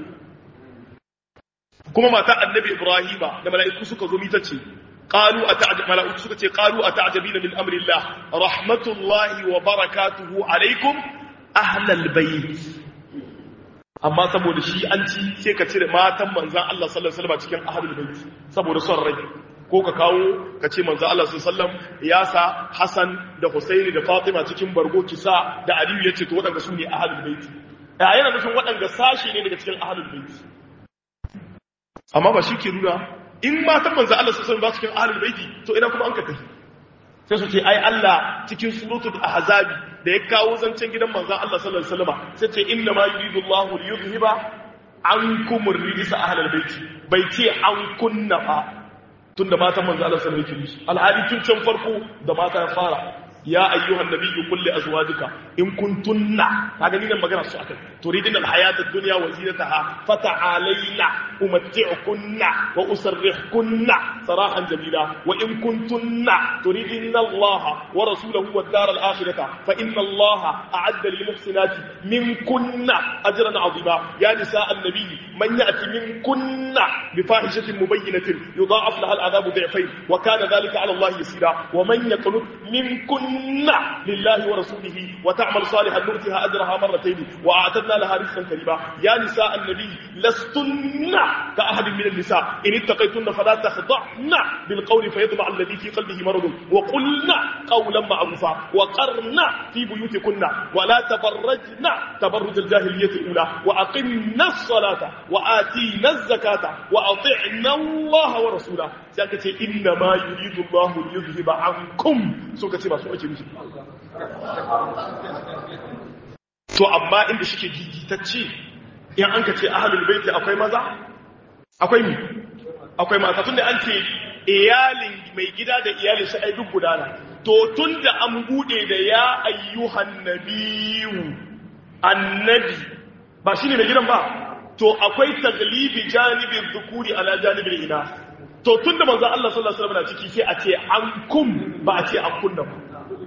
kuma mata annabi ibrahima da mala'iku suka zo mita ce qalu ata'jab mala'iku suka ce qalu ata'jabina min amrillah rahmatullahi wa barakatuhu alaikum ahlal bayt amma saboda shi an ci sai ka cire matan manzan Allah sallallahu alaihi wasallam cikin ahlul bait saboda son rai ko ka kawo ka ce manzan Allah sallallahu alaihi wasallam ya sa Hassan da Husaini da Fatima cikin bargo kisa da Aliyu yace to wadanda su ne ahlul bait a yana nufin waɗanda sashi ne daga cikin ahlul baiti amma ba shi ke nuna in matan manzo Allah sallallahu alaihi wasallam ba cikin ahlul baiti to ina kuma an ka tafi sai su ce ai Allah cikin suratul ahzabi da ya kawo zancen gidan manzon Allah sallallahu alaihi wasallam sai ce inna ma yuridu Allahu liyudhhiba ankum ar-rijsa ahlal baiti bai ce an kunna ba tunda matan manzon Allah sallallahu alaihi wasallam alhali tun can farko da mata ya fara ya ayyuhan nabiyyu qul li azwajika in kuntunna kaga ni nan magana su akai turidin alhayat ad-dunya wa zinataha fata'alayna umatti'kunna wa usarrihkunna sarahan jamila wa in kuntunna turidin Allah wa rasulahu wad dar al-akhirah fa inna Allah a'adda lil muhsinati minkunna ajran 'azima ya nisa an-nabiy man ya'ti minkunna bi fahishatin mubayyinatin yudha'af laha al-'adhabu dhi'fayn wa kana dhalika 'ala Allah yasira wa man yaqnut minkunna لله ورسوله وتعمل صالحا نؤتها أجرها مرتين وأعتدنا لها رزقا كريما يا نساء النبي لستن كأحد من النساء إن اتقيتن فلا تخضعن بالقول فيطمع الذي في قلبه مرض وقلنا قولا معروفا وقرنا في بيوتكن ولا تبرجن تبرج الجاهلية الأولى وأقمنا الصلاة وآتينا الزكاة وأطعنا الله ورسوله سأكتي إنما يريد الله ليذهب عنكم سوكتي ما سوكتي مش to amma inda shike gigitacce in an ka ce ahlul baiti akwai maza akwai mi akwai mata tunda an ce iyalin mai gida da iyalin shi ai duk gudana to tunda an bude da ya ayyuhan nabiyyu annabi ba shine mai gidan ba to akwai taglibi janibin dhukuri ala janibin ina to tunda manzo Allah sallallahu alaihi wasallam na ciki sai a ce an kum ba a ce an kunna ba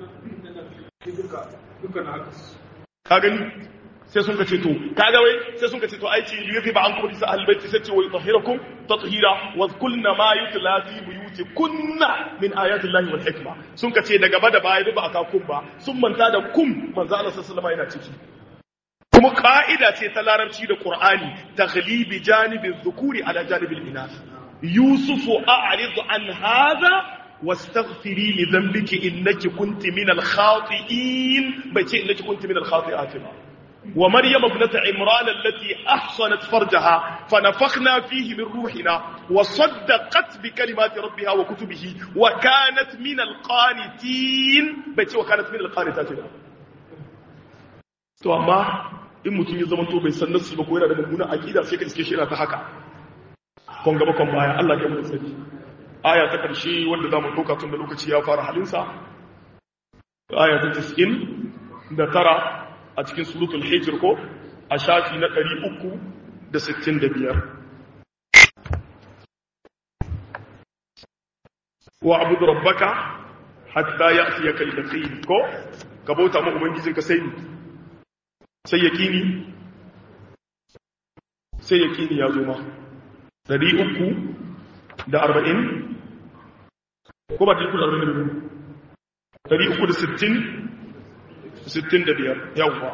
ka gani sai sun kace to kaga wai sai sun kace to ai ce yufi ba an kuma disa albayti sai ce wai tahirakum tathira wa kulna ma yutla fi buyuti kunna min ayati llahi wal hikma sun kace da gaba da baya ba aka kun ba sun manta da kum manzo Allah sallallahu alaihi yana ciki kuma ka'ida ce ta larabci da qur'ani taghlibi janibi dhukuri ala janibi al-inath yusufu a'rid an hadha واستغفري لذنبك إنك كنت من الخاطئين بيتي إنك كنت من الخاطئات ومريم ابنة عمران التي أحصنت فرجها فنفخنا فيه من روحنا وصدقت بكلمات ربها وكتبه وكانت من القانتين بيتي وكانت من القانتات to amma in mutum ya zama to bai san nasu ba ko yana da mummunan aqida sai ka iske shi yana ta haka kon gaba kon baya Allah ya mu sani aya ta ƙarshe wanda za mu ɗauka tun da lokaci ya fara halinsa aya ta tis'in da tara a cikin suratul hijir ko a shafi na ɗari uku da sittin da biyar wa abu da rabbaka hatta ya fiye kai da kai ko ka bauta ma ubangijin ka sai sai ya kini sai ya kini ya zo ma ɗari uku da arba'in ko ba ɗari uku da arba'in da biyu ɗari uku da sittin sittin da biyar yawwa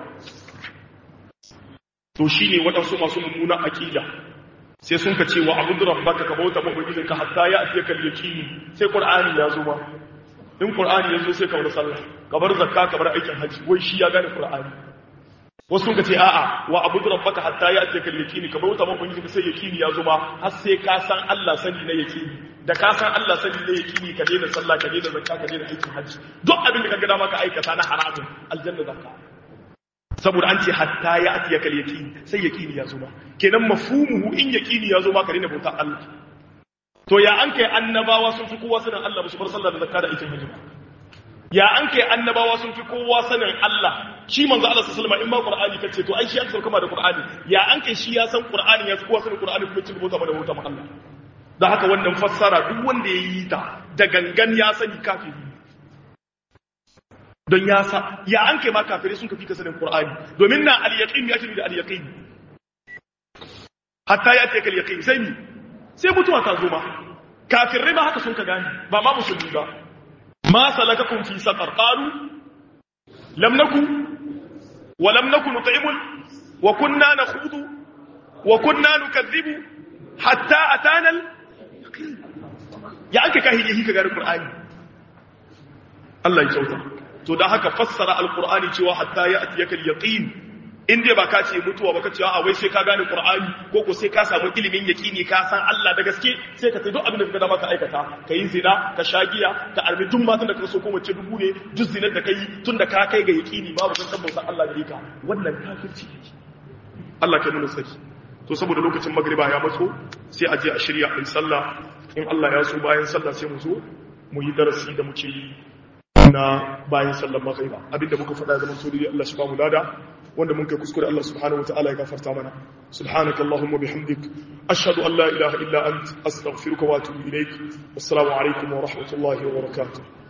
to shi ne waɗansu masu mummunan aƙida sai sun ka ce wa abu da rabbaka ka bauta mabagijin ka hatta ya afiya kan yakini sai qur'ani ya zo ma in qur'ani ya zo sai ka bar sallah ka bar zakka ka bar aikin haji wai shi ya gane qur'ani wasu sun ka ce a'a wa abu da rabbaka hatta ya afiya kan yakini ka bauta mabagijin ka sai yakini ya zo ma har sai ka san Allah sani na yakini da ka san Allah sani na yakini ka daina sallah ka daina zakka ka daina aikin haji duk abin da ka ga dama ka aikata na haramun aljanna zakka saboda an ce hatta ya atiya kal yaqini sai yaqini ya zo ba kenan mafhumuhu in yaqini ya zo ba ka daina bauta Allah to ya an kai annabawa sun fi kowa sanin Allah ba su bar sallah da zakka da aikin hajji ya an kai annabawa sun fi kowa sanin Allah shi manzo Allah sallallahu alaihi wasallam in ma Qur'ani kace to ai shi aka sauka da Qur'ani ya an kai shi ya san Qur'ani ya fi kowa sanin Qur'ani kuma cin bauta da bauta ma Allah da haka wannan fassara duk wanda ya yi ta da gangan ya sani kafiri don ya sa ya an kai ma kafirai sun kafi ka sanin Qur'ani domin na al-yaqin ya shiri da al-yaqin hatta ya ce kal yaqin sai ni sai mutuwa ta zo ma kafirai ma haka sun ka gani ba ma musulmi ba ma salakakum fi saqar qalu lam naku wa lam naku nut'imul wa kunna nakhudu wa kunna nukadhibu hatta atana al-yaqin ya aka kahili ka gari Qur'ani Allah ya kyauta to da haka fassara alqur'ani cewa hatta ya atiyaka alyaqin in dai ba ka ce mutuwa ba ka ce a wai sai ka gane qur'ani ko ko sai ka samu ilimin yaqini ka san Allah da gaske sai ka sai duk abin da ka dama ka aikata ka yi zina ka sha giya ka arbi duk matan da ka so ko mace dubu ne duk zinar da kai tun da ka kai ga yaqini babu kan tabbata Allah da ka wannan kafirci ne Allah kai mun saki to saboda lokacin magriba ya matso sai a je a shirya a sallah in Allah ya so bayan sallah sai mu zo mu yi darasi da muke yi na bayan sallar magriba abinda muka faɗa zaman to dai Allah shi ba mu lada wanda mun kai kuskure Allah subhanahu wataala ya gafarta mana subhanaka allahumma bihamdik ashhadu an la ilaha illa ant astaghfiruka wa atubu ilaik assalamu alaikum wa rahmatullahi wa barakatuh